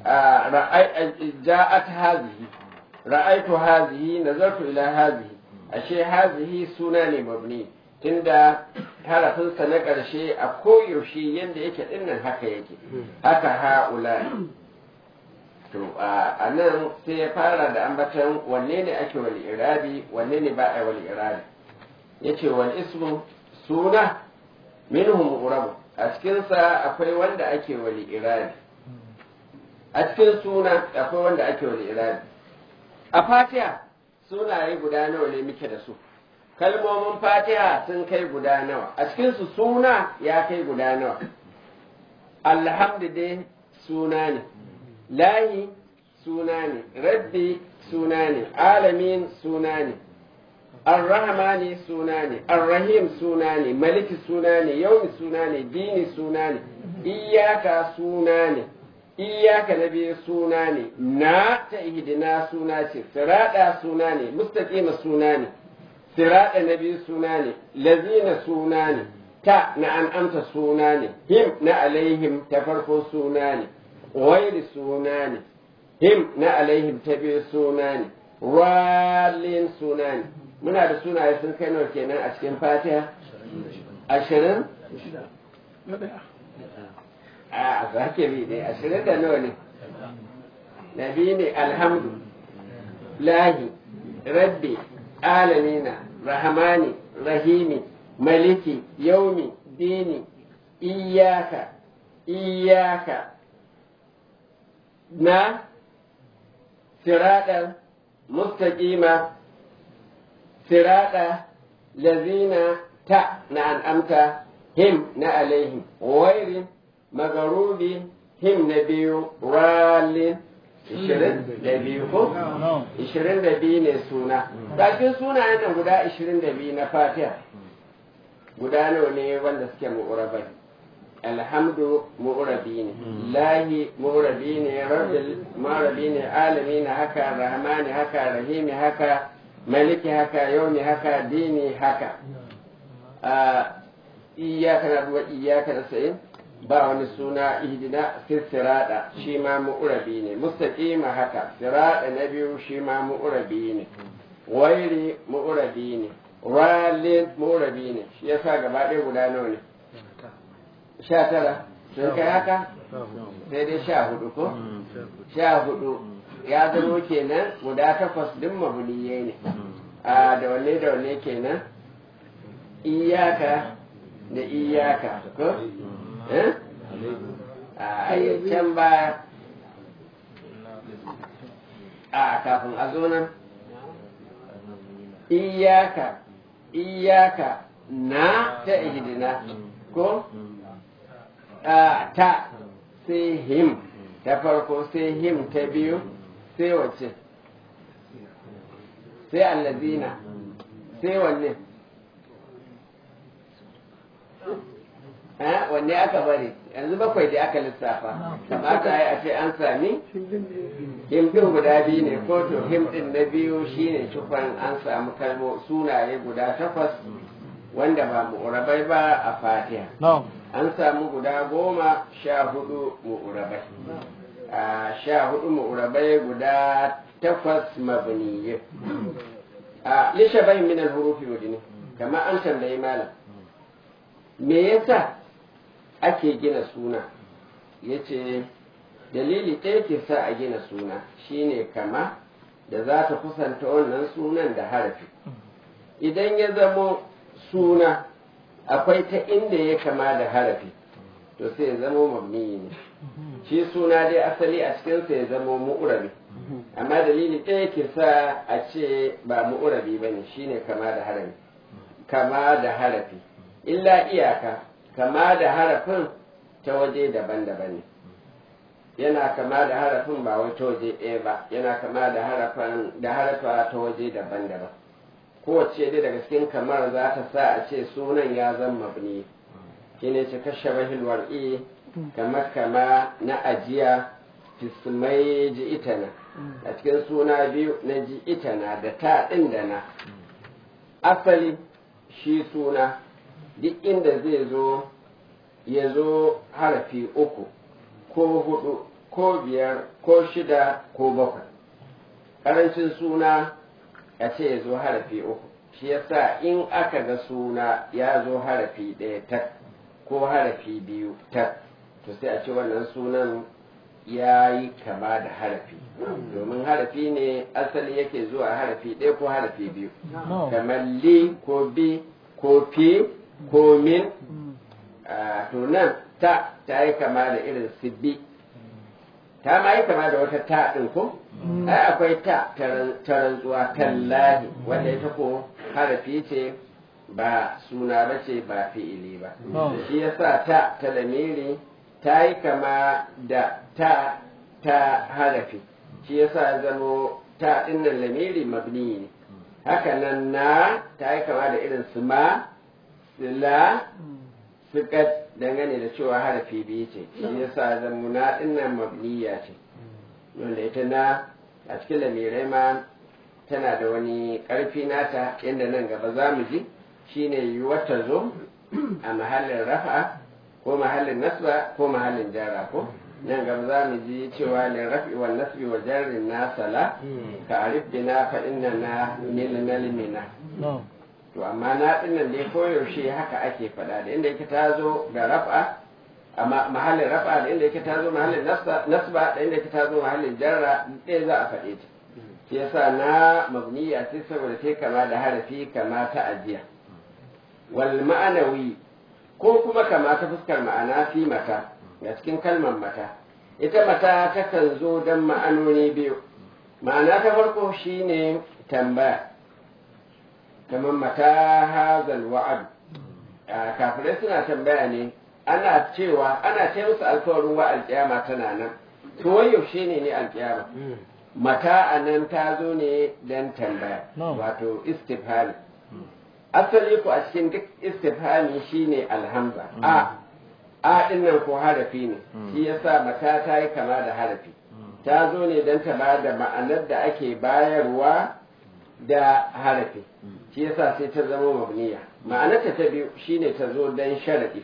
ja'at hazihi ra'aitu hazihi nazartu ila hazihi ashe hazihi suna ne mabni tunda harafinsa na ƙarshe a koyaushe yadda yake dinnan haka yake haka ha'ula to a nan sai ya fara da ambatan wanne ne ake wal irabi wanne ne ba a wal irabi yace wal ismu suna minhum urabu a cikinsa akwai wanda ake wali irabi a cikin suna akwai wanda ake wali irabi a fatiha sunaye guda nawa ne muke da su kalmomin fatiha sun kai guda nawa a cikinsu suna ya kai guda nawa alhamdu dai suna ne lahi suna ne rabbi suna ne alamin suna ne arrahmani suna ne arrahim suna ne maliki suna ne yaumi suna ne dini suna ne iyaka suna ne iyaka na biyu suna ne na ta ihdina suna ce sirada suna ne mustaqima suna ne sirada na biyu suna ne lazina suna ne ta na an'amta suna ne him na alaihim ta farko suna ne wairi suna ne him na alaihim ta biyu suna ne walin suna ne muna da sunaye sun kai nawa kenan a cikin fatiha ashirin a zake bi ne ashirin da nawa ne nabi ne alhamdu lahi rabbi alamina rahmani rahimi maliki yaumi dini iyaka iyaka na siraɗar mustaqima siraɗa lazina ta na an'amta him na alaihim wairin magarubi him na biyu ralin ishirin da biyu ko? ishirin da biyu ne suna ɗakin sunayen nan guda ishirin da biyu na fatiha guda nawa ne wanda suke mu'urabai alhamdu mu'urabi ne lahi mu'urabi ne rabbil mu'urabi ne alami ne haka rahmani haka rahimi haka maliki haka yaumi haka dini haka iyaka na ruwa iyaka na sa'in ba wani suna ihdina sai sirada shi ma mu'urabi ne mustaqima haka sirada na biyu shi ma mu'urabi ne wairi mu'urabi ne ralin mu'urabi ne shi yasa gaba ɗaya guda nawa ne sha tara sun kai haka sai dai sha hudu ko sha hudu ya zama kenan guda takwas din mabuliyai ne a da wanne da wanne kenan iyaka da iyaka ko a can baya a kafin a zo nan iyaka iyaka na ta ihdina ko a ta sai him ta farko sai him ta biyu sai wace sai allazina sai wanne wanne aka bari yanzu bakwai da aka lissafa kamata ya a ce an sami him din guda biyu ne ko to him din na biyu shine cikon an samu kalmo sunaye guda takwas wanda ba mu'urabai ba a fatiha an samu guda goma sha hudu mu'urabai a sha hudu mu'urabai guda takwas mabniye a lishabai min al-hurufi wajini kamar an tambayi malam me yasa ake gina suna yace dalili ɗaya ke sa a gina suna shine kama da za ta kusanta wannan sunan da harafi idan ya zamo suna akwai ta inda ya kama da harafi to sai ya zamo mabni ne shi suna dai asali a cikinsa ya zamo mu'urabi amma dalili ɗaya ke sa a ce ba mu'urabi ba ne shine kama da harafi kama da harafi illa iyaka kama da harafin ta waje daban-daban ne yana kama da harafin ba wai ta waje ɗaya ba yana kama da harafin da harafa ta waje daban-daban kowace dai daga cikin kamar za ta sa a ce sunan ya zama mabni shine ce kashe bahil war'i kamar kama na ajiya fismai ji itana a cikin suna biyu na ji itana da ta ɗin da na asali shi suna duk inda zai zo ya zo harafi uku ko hudu ko biyar ko shida ko bakwai ƙarancin suna a ce ya zo harafi uku shi yasa in aka ga suna ya zo harafi ɗaya tak ko harafi biyu tak to sai a ce wannan sunan ya yi kama da harafi domin harafi ne asali yake zuwa harafi ɗaya ko harafi biyu kamar li ko bi ko fi ko min to nan ta ta yi kama da irin su bi ta ma yi kama da wata ta ɗin ko ai akwai ta ta rantsuwa tallahi wanda ita ko harafi ce ba suna ba ce ba fi'ili ba shi yasa ta ta lamiri ta yi kama da ta ta harafi shi yasa zamo ta dinnan lamiri mabni ne haka nan na ta yi kama da irin su ma sila suka dangane da cewa harafi biyu ce shi yasa zamo na dinnan mabniya ce wanda ita na a cikin lamirai ma tana da wani ƙarfi nata yadda nan gaba za mu ji shine yiwuwar ta zo a mahallin rafa ko mahallin nasba ko mahallin jara ko nan gaba za mu ji cewa lin rafi wa nasbi wa jarrin nasala ka arif bina fa inna na min nalmina to amma na dinnan dai koyaushe haka ake faɗa da inda yake ta zo da rafa amma mahallin rafa da inda yake ta zo mahallin nasba da inda yake ta zo mahallin jarra ɗaya za a faɗe ta shi yasa na mabniya ce saboda ta kama da harafi kama ta ajiya wal ma'anawi ko kuma kama ta fuskar ma'ana fi mata ga cikin kalmar mata ita mata takan zo don ma'anoni biyu ma'ana ta farko shine tambaya kamar mata hazal wa'ad kafirai suna tambaya ne ana cewa ana ce musu alkawarin wa alkiyama tana nan to wai yaushe ne ne alkiyama mata a nan ta zo ne don tambaya wato istifhami asali ku a cikin duk istifhami shine alhamza a a din nan ko harafi ne shi yasa mata ta yi kama da harafi ta zo ne don ta ba da ma'anar da ake bayarwa da harafi shi yasa sai ta zama mabniya ma'anarta ta biyu shine ta zo don sharadi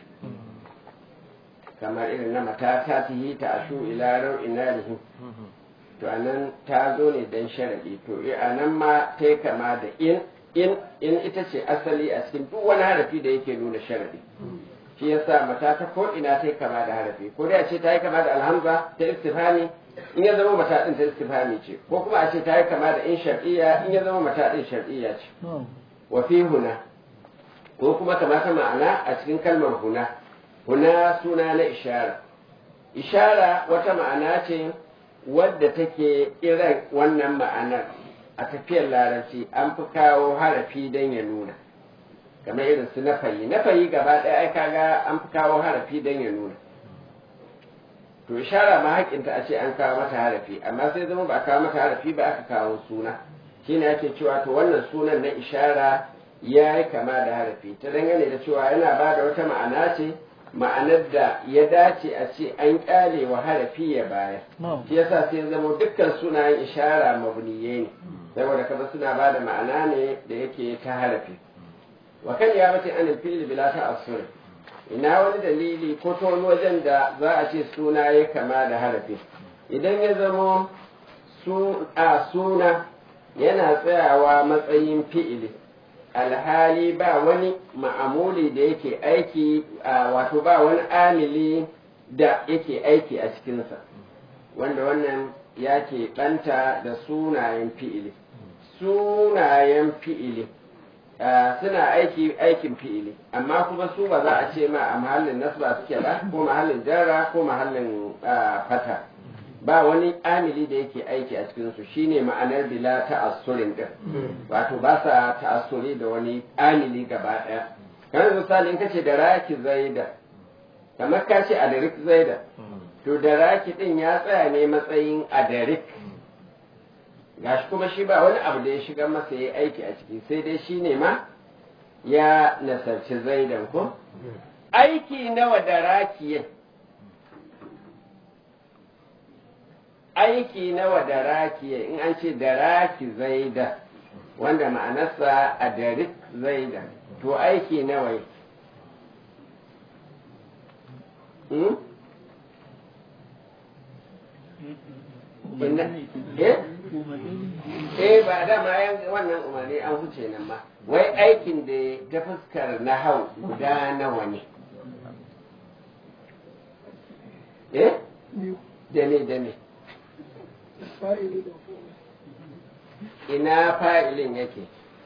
kamar irin na mata ta tihi ta ashu ila rau'in narihi to anan ta zo ne don sharadi to a nan ma ta yi kama da in in in ita ce asali a cikin duk wani harafi da yake nuna sharadi shi yasa mata ta ko ina ta yi kama da harafi ko dai a ce ta yi kama da alhamza ta istifhami in ya zama mata din ta istifhami ce ko kuma a ce ta yi kama da in shar'iyya in ya zama mata din shar'iyya ce wa fi huna ko kuma kamata ma'ana a cikin kalmar huna huna suna na ishara ishara wata ma'ana ce wadda take irin wannan ma'anar a tafiyar larabci an fi kawo harafi don ya nuna kamar irin su nafayi nafayi gaba ɗaya ai kaga an fi kawo harafi don ya nuna to ishara ma haƙinta a ce an kawo mata harafi amma sai zama ba a kawo mata harafi ba aka kawo suna shine ake cewa to wannan sunan na ishara ya yi kama da harafi ta dangane da cewa yana ba da wata ma'ana ce ma'anar da ya dace a ce an kyale wa harafi ya bayar shi yasa sai zama dukkan sunayen ishara mabniye ne saboda kaza suna ba da ma'ana ne da yake ta harafi wa kan ya mace an fili bila ta asur ina wani dalili ko ta wani wajen da za a ce suna ya kama da harafi idan ya zama a suna yana tsayawa matsayin fi'ili alhali ba wani ma'amuli da yake aiki wato ba wani amili da yake aiki a cikinsa wanda wannan ya ke ɓanta da sunayen fi'ili sunayen fi'ili suna aiki aikin fi'ili amma kuma su ba za a ce ma a mahallin nasba suke ba ko mahallin jarra ko mahallin fata ba wani amili da yake aiki a cikinsu shine ma'anar bila ta'assurin din wato ba sa ta'assuri da wani amili gaba daya kamar misali in kace da raki zaida kamar ka ce adarik zaida to da raki din ya tsaya ne matsayin adarik gashi kuma shi ba wani abu da ya shiga masa ya aiki a ciki sai dai shine ma ya nasarci zaidan ko aiki nawa da rakiyin aiki nawa da rakiya in an ce da raki zaida wanda ma'anarsa a darik zaida to aiki nawa hmm? eh ba da ma wannan umarni an huce nan ma wai aikin da ta fuskar na hau guda nawa ne eh dame dame ina fa'ilin yake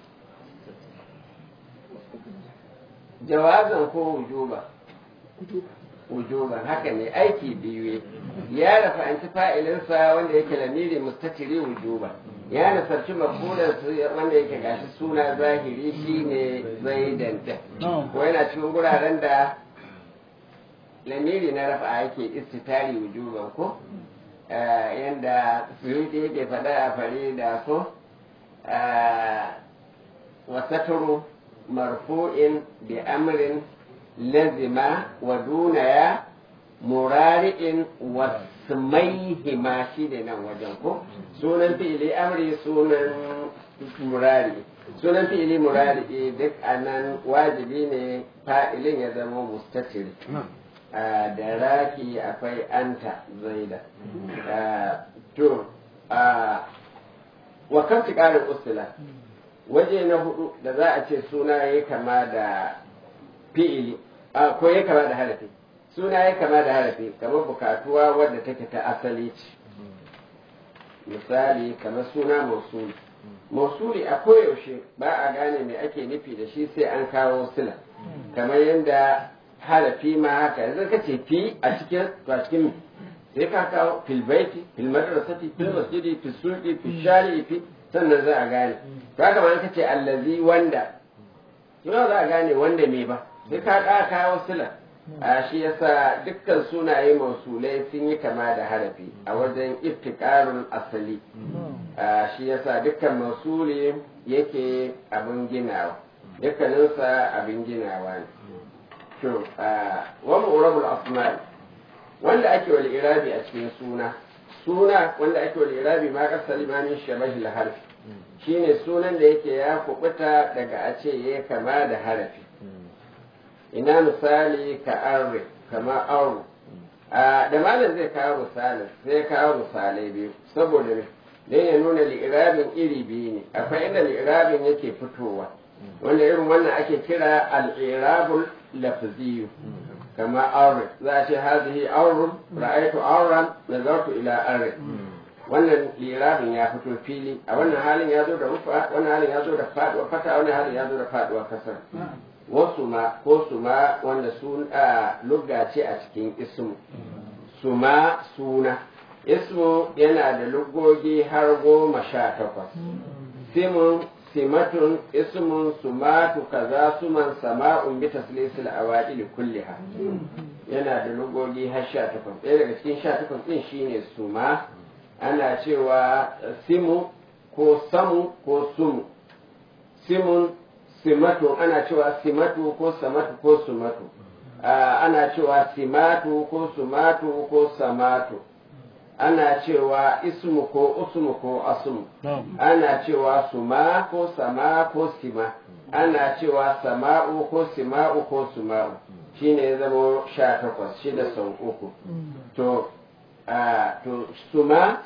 jawazan ko wujuba wujuban haka ne aiki biyu ya rafa'anci fa'ilinsa wanda yake lamiri mustatiri wujuba ya nasarci mafulan su wanda yake gashi suna zahiri shine zaidan din ko yana cikin guraren da lamiri na rafa yake istitari wujuban ko yanda suyuti yake faɗa a fari da so wasaturu marfu'in bi amrin lazima wa dunaya murari'in wasmaihima shi ne nan wajen ko sunan fi'ili amri sunan murari sunan fi'ili murari duk anan wajibi ne fa'ilin ya zama mustatiri da raki akwai anta zaida to wa kan ƙarin usula waje na hudu da za a ce suna ya kama da fi'ili ko ya kama da harafi suna ya kama da harafi kamar bukatuwa wadda take ta asali ce misali kamar suna mausuli mausuli a koyaushe ba a gane me ake nufi da shi sai an kawo sila kamar yadda harafi ma haka yanzu ka ce fi a cikin to a cikin sai ka kawo fil baiti fil madrasati fil masjidi fil suqi fil shari'i fi sannan za a gane to haka ma ka ce allazi wanda yau za a gane wanda me ba sai ka ka kawo sila a shi yasa dukkan sunaye mausulai sun yi kama da harafi a wajen iftikarun asali a shi yasa dukkan mausuli yake abin ginawa dukkaninsa abin ginawa ne to wa mu'rabul asma wanda ake wal irabi a cikin suna suna wanda ake wal irabi ma kasal limanin shabahil harfi shine sunan da yake ya kubuta daga a ce ya kama da harafi ina misali ka arre kama auru da malam zai kawo misalin sai kawo misalai biyu saboda ne dan ya nuna li'irabin iri biyu ne akwai inda li'irabin yake fitowa wanda irin wannan ake kira al'irabul lafziyu kama aure za a ce hazihi aurun ra'aytu auran nazartu ila arre wannan lirabin ya fito fili a wannan halin ya zo da rufa wannan halin ya zo da faduwa fata wannan halin ya zo da faduwa kasar wasu ma ko su ma wanda sun lugga ce a cikin ismu su ma suna ismu yana da luggogi har goma sha takwas simun simatun ismun sumatu kaza suman sama'un bi taslisil awadil kulliha yana da lugogi har sha takwas ɗaya daga cikin sha takwas ɗin shine suma ana cewa simu ko samu ko sumu simun simatu ana cewa simatu ko samatu ko sumatu ana cewa simatu ko sumatu ko samatu ana cewa ismu ko usmu ko asmu ana cewa suma ko sama ko sima ana cewa sama'u ko sima'u ko suma'u shine ya zama sha takwas shida sau uku to to suma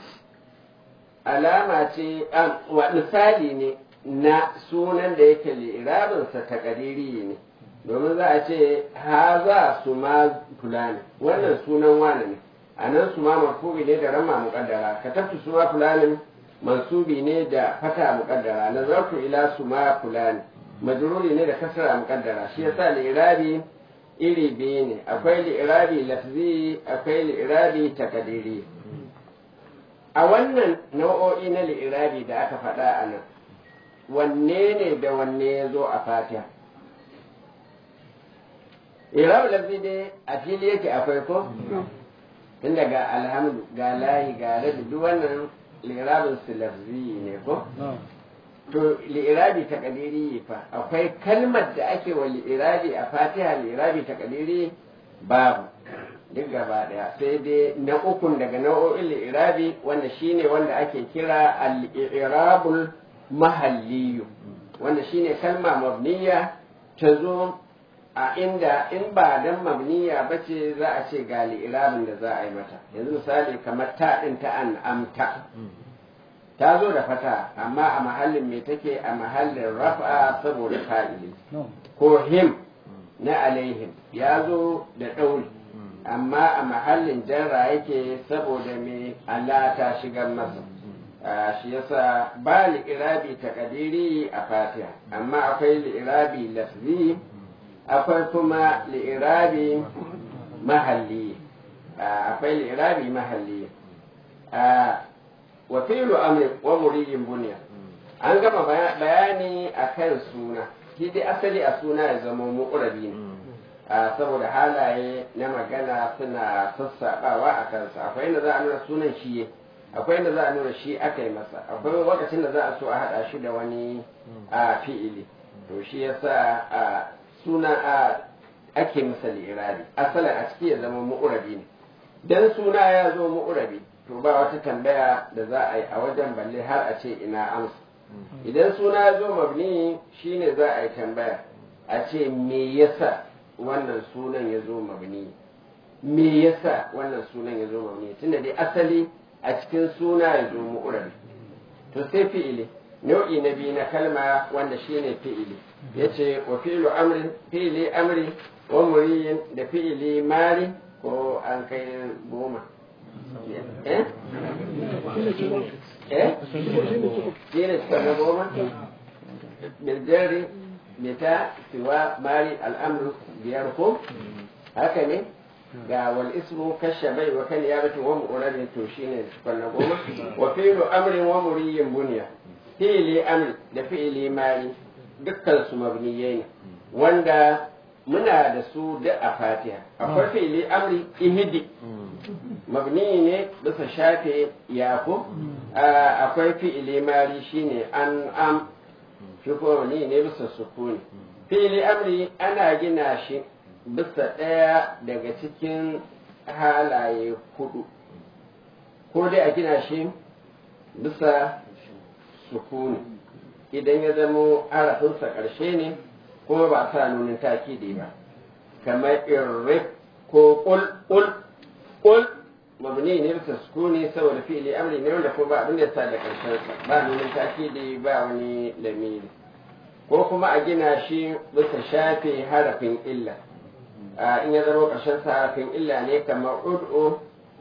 alama ce misali ne na sunan da yake li'irabinsa ta ƙariri ne domin za a ce ha za su ma fulani wannan sunan wane ne a nan su ma marfubi ne da rama muƙaddara ka tafi su ma fulanin mansubi ne da fata muƙaddara nazartu ila su ma fulani majruri ne da kasra muƙaddara shi yasa li'irabi iri biyu ne akwai li'irabi lafzi akwai li'irabi takadiri a wannan nau'o'i na li'irabi da aka faɗa a nan wanne ne da wanne ya zo a fatiha irabu lafzi dai a fili yake akwai ko tun daga alhamdu ga layi ga rabi duk wannan li'irabin su lafzi ne ko to li'irabi ta kadiri fa akwai kalmar da ake wa li'irabi a fatiha li'irabi ta kadiri babu duk gaba daya sai dai na ukun daga nau'o'in li'irabi wanda shine wanda ake kira al-i'rabul mahalliyu wanda shine kalma mabniya ta zo a inda in ba dan mabniya ba ce za a ce ga li'irabin da za a yi mata yanzu misali kamar ta ɗin ta an amta ta zo da fata amma a mahallin me take a mahallin rafa saboda fa'ili ko him na alaihim ya zo da ɗauri amma a mahallin jarra yake saboda me Allah ta shigar masa shi yasa ba li'irabi takadiri a fatiha amma akwai li'irabi lafzi akwai kuma li'irabi mahalli akwai li'irabi mahalli wa fi'lu amri wa muriyin bunya an gama bayani akan suna shi dai asali a suna ya zama mu'urabi ne saboda halaye na magana suna sassaɓawa a kansa akwai inda za a nuna sunan shi akwai inda za a nuna shi aka yi masa akwai lokacin da za a so a haɗa shi da wani a fi'ili to shi yasa a suna a ake masa lirabi asalin a ciki ya zama mu'urabi ne dan suna ya zo mu'urabi to ba wata tambaya da za a yi a wajen balle har a ce ina amsa idan suna ya zo mabni shine za a yi tambaya a ce me yasa wannan sunan ya zo mabni me yasa wannan sunan ya zo mabni tunda dai asali a cikin suna ya zo mu'urabi to sai fi'ili nau'i na biyu na kalma wanda shine fi'ili yace wa fi'lu amrin fi'ili amri wa muriyin da fi'ili mari ko an kai goma eh eh shine suka na goma biljari bita siwa mari al'amru biyar ko haka ne ga wal ismu kashabai wa kan yabatu wa mu'radin to shine suka na goma wa fi'lu amrin wa muriyin bunya fi'ili amri da fi'ili mari dukkan su mabniyai ne wanda muna da su da a fatiha akwai fi'ili amri ihidi mabni ne bisa shafe yako akwai fi'ili mari shine an am shi kuma mabni ne bisa sukuni fi'ili amri ana gina shi bisa ɗaya daga cikin halaye hudu ko dai a gina shi bisa sukuni idan ya zamo harafinsa ƙarshe ne kuma ba a sa nunin takidi ba kamar irrif ko ƙul ƙul ƙul mabni ne bisa sukuni saboda fi'ili amri ne wanda ko ba abin da sa da ƙarshen sa ba nunin takidi ba wani lamiri ko kuma a gina shi bisa shafe harafin illa in ya zama ƙarshen sa harafin illa ne kamar ud'u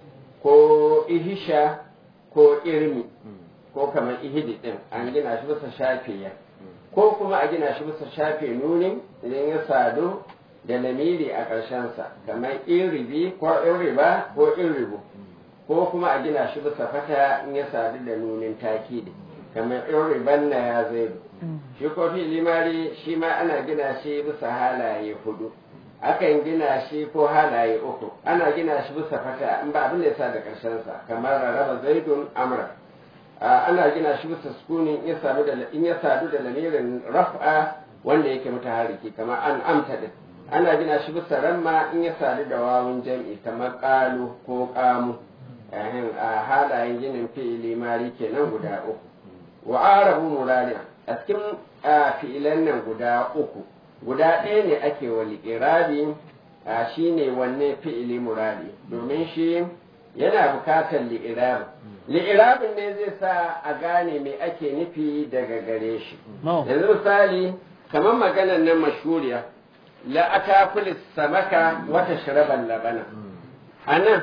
ko ihisha ko irmi ko kamar ihidi din an gina shi bisa shafiya ko kuma a gina shi bisa shafe nunin idan ya sadu da lamiri a ƙarshensa kamar iribi ko iriba ko iribu ko kuma a gina shi bisa fata in ya sadu da nunin takidi kamar iriban na ya zai shi ko fi limari shi ma ana gina shi bisa halaye hudu akan gina shi ko halaye uku ana gina shi bisa fata in ba abin da ya sa da ƙarshensa kamar rarraba zaidun amra ana gina shi bisa sukuni in ya sadu da lamirin raf'a wanda yake mutaharriki kamar an amta din ana gina shi bisa ramma in ya sadu da wawun jam'i kamar qalu ko qamu a halayen ginin fi'ili mari kenan guda uku wa arabu murari a cikin fi'ilan nan guda uku guda ɗaya ne ake wa li'irabi shine wanne fi'ili murari domin shi yana bukatar li'irabi li'irabin ne zai sa a gane me ake nufi daga gare shi yanzu misali kamar maganar nan mashuriya la akakulis samaka wata shiraban labana a nan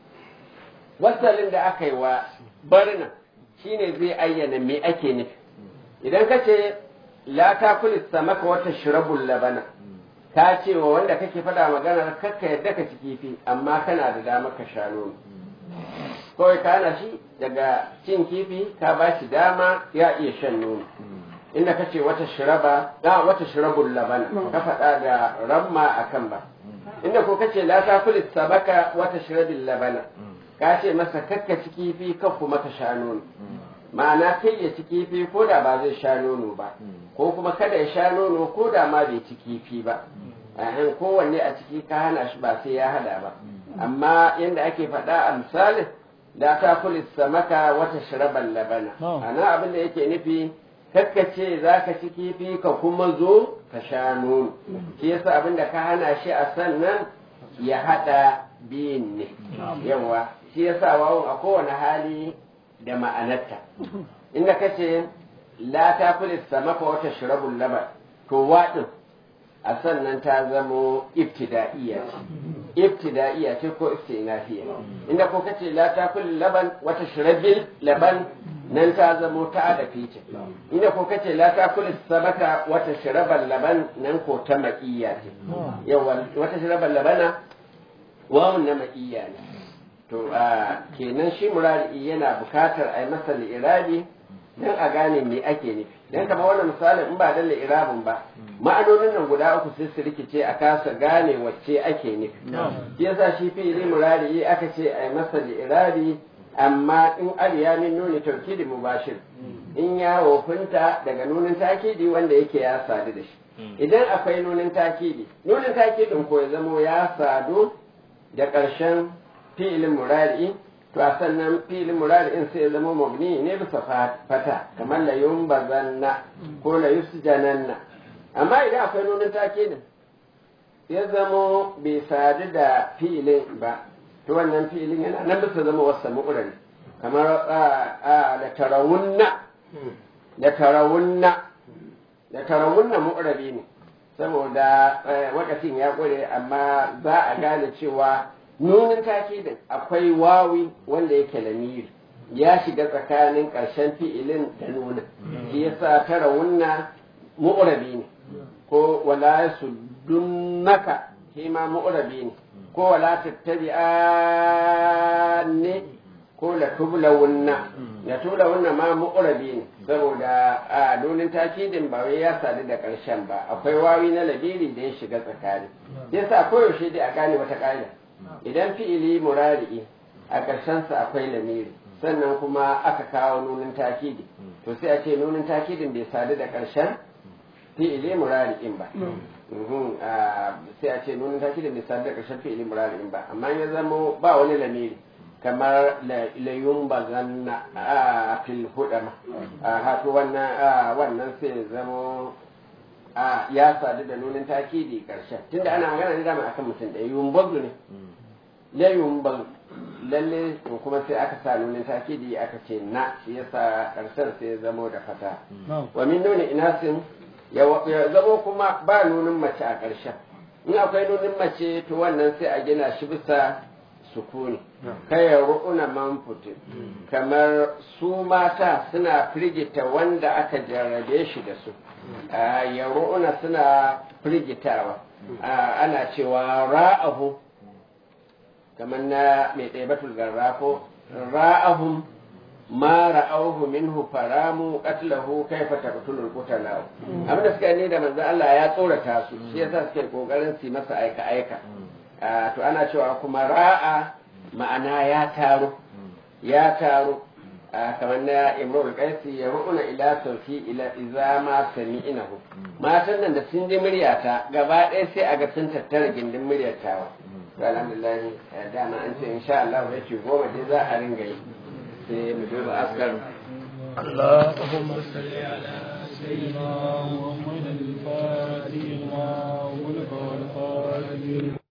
wasalin da aka yi wa barna shine zai ayyana me ake nufi idan ka ce la takulis samaka wata shirabun labana ka ce wa wanda kake faɗa maganar kakka yadda ka ci kifi amma kana da damar ka sha nono kawai ka hana shi daga cin kifi ka ba shi dama ya iya shan nono inda ka ce wata shiraba da wata shirabun laban ka faɗa da ramma a kan ba inda ko ka ce la ta kulis sabaka wata shirabin labana ka ce masa kakka ci kifi ka kuma ka sha nono ma'ana kai ya ci kifi ko da ba zai sha nono ba ko kuma kada ya sha nono ko da ma bai ci kifi ba ahan kowanne a ciki ka hana shi ba sai ya hada ba amma yadda ake faɗa a misalin da ta kuli samaka wata shiraban labana ana abin da yake nufi kakkace za ka ci kifi ka kuma zo ka sha nono shi yasa abin da ka hana shi a sannan ya hada biyun ne yawa shi yasa wawon a kowane hali da ma'anarta inda ka ce la ta kuli samaka wata shirabun laban to waɗin a sannan ta zamo ibtida'iyya ce ibtida'iyya ce ko istinafiya inda ko kace la takul laban wata shirabil laban nan ta zamo ta adafi ce inda ko kace la takul sabaka wata shirabal laban nan ko ta ma'iyya ce yawa wata shirabal labana wawun na ma'iyya ne to a kenan shi murari yana bukatar a yi masa li'irabi don a gane me ake nufi don kama wannan misalin in ba da li'irabin ba ma'anonin nan guda uku sai su rikice a kasa gane wacce ake nufi shi yasa shi fi'ili murari aka ce a yi masa li'irabi amma in al ya min nuni taukidi mubashir in ya wofinta daga nunin takidi wanda yake ya sadu da shi idan akwai nunin takidi nunin takidin ko ya zamo ya sadu da ƙarshen fi'ilin murari to a sannan fi'ilin murari in sai ya zama mabni ne bisa fata kamar la yumbazanna ko la yusjananna amma idan akwai nunin takidin ya zamo bai sadu da fi'ilin ba to wannan fi'ilin yana nan bisa zama wasa mu'urari kamar da tarawunna da tarawunna da tarawunna mu'rabi ne saboda wakacin ya ƙure amma za a gane cewa nunin takidin akwai wawi wanda yake lamiri ya shiga tsakanin ƙarshen fi'ilin da nuna shi yasa tarawunna mu'rabi ne ko wala su dunnaka shi ma mu'rabi ne ko wala tattabi'anni ko la tublawunna la tublawunna ma mu'rabi ne saboda a nunin takidin ba wai ya sadu da karshen ba akwai wawi na labiri da ya shiga tsakani yasa koyaushe dai a gane wata ƙa'ida idan fi'ili murari'i a ƙarshen sa akwai lamiri sannan kuma aka kawo nunin takidi to sai a ce nunin takidin bai sadu da ƙarshen fi'ili murari'in ba sai a ce nunin takidin bai sadu da ƙarshen fi'ili murari'in ba amma ya zama ba wani lamiri kamar layun bazanna a fil hudama a hatu wannan wannan sai zamo ya sadu da nunin takidi karshen tunda ana magana ne dama akan mutum da yun bazu ne layun bazu lalle to kuma sai aka sa nunin takidi aka ce na shi yasa karshen sai zamo da fata wa min nuni inasin ya zamo kuma ba nunin mace a karshen in akwai nunin mace to wannan sai a gina shi bisa sukuni kaya ru'una manfuti kamar su mata suna firgita wanda aka jarrabe shi da su ya ru'una suna firgitawa ana cewa ra'ahu kamar na mai ɗaibatul garrafo ra'ahum ma ra'auhu minhu faramu qatlahu kaifa taqtulul qutala abinda suka ne da manzo Allah ya tsorata su shi yasa suke kokarin su masa aika aika to ana cewa kuma ra'a ma'ana ya taru ya taru kamar na imrul qaisi ya ru'una ila sauti ila iza ma sami'inahu matan nan da sun ji muryata gaba ɗaya sai a ga sun tattara gindin muryar tawa to alhamdulillah dama an ce insha Allah ya ce goma dai za a ringa yi sai mu duba askar اللهم صل على سيدنا محمد الفاتح